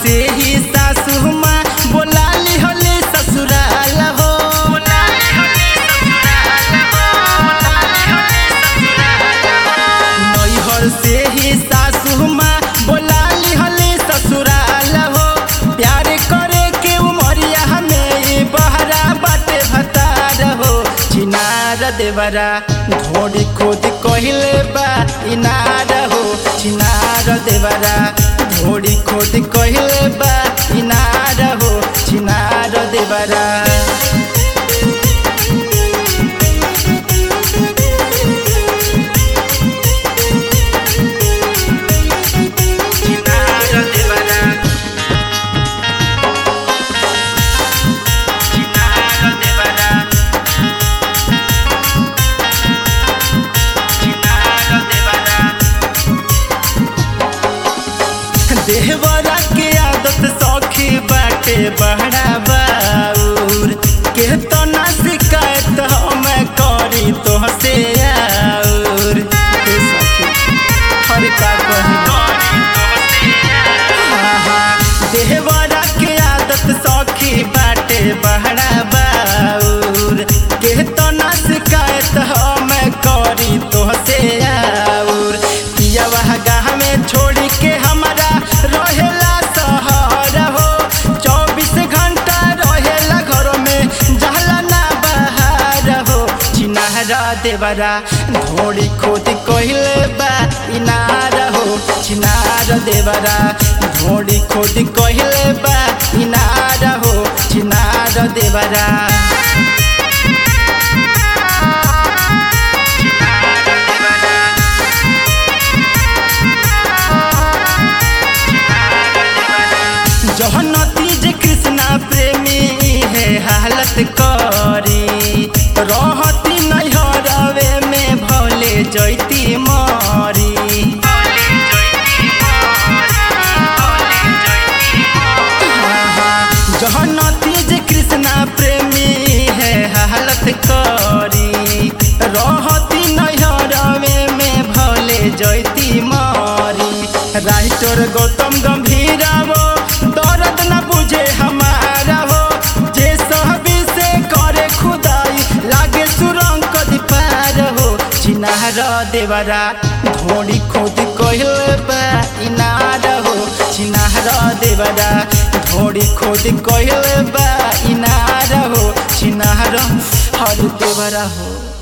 से ही सासू माँ बोला ली होले ससुराल हो नैहर से ही सासू माँ बोला ली होले ससुराल हो प्यार करे के उमरिया हमें बहरा बाटे भतार हो चिनार देवरा ढोड़ी खोद कहले बा इनार हो चिनार देवरा ढोड़ी खोद कहले बा इनार हो चिनार देवरा चिनार देवरा चिनार देवरा चिनार देवरा देहवरा के आदत सौखी बाटे बहरा बाउर के तो ना शिकायत हम करी तो से आउर हे सखी हर का कही देहवरा के आदत सौखी बाटे बहरा बाउर के तो ना शिकायत हम करी तो से आउर पिया वह गाँव में छोड़ी के हमारा रहेला सहर हो चौबीस घंटा रहेला घर में जहला ना बाहर हो चिनारा देवरा ढोड़ी खोद कहले बा इनार हो चिनार देवरा ढोड़ी खोद कहले बा इनार हो चिनार देवरा जहन तीज कृष्णा प्रेमी है हालत करी रहती नैहरवे में भले जैती मरी जहन तीज कृष्णा प्रेमी है हालत करी रहती नैहरवे में भले जैती मरी राइटर गौतम गंभीर वो दर्द न बुझे हमारा हो जे सहबी से करे खुदाई लागे सुरंग कदी पार हो चिनार देवरा ढोड़ी खोद कहल बा इनार हो चिनार देवरा ढोड़ी खोद कहल बा इनार हो चिनार हर देवरा हो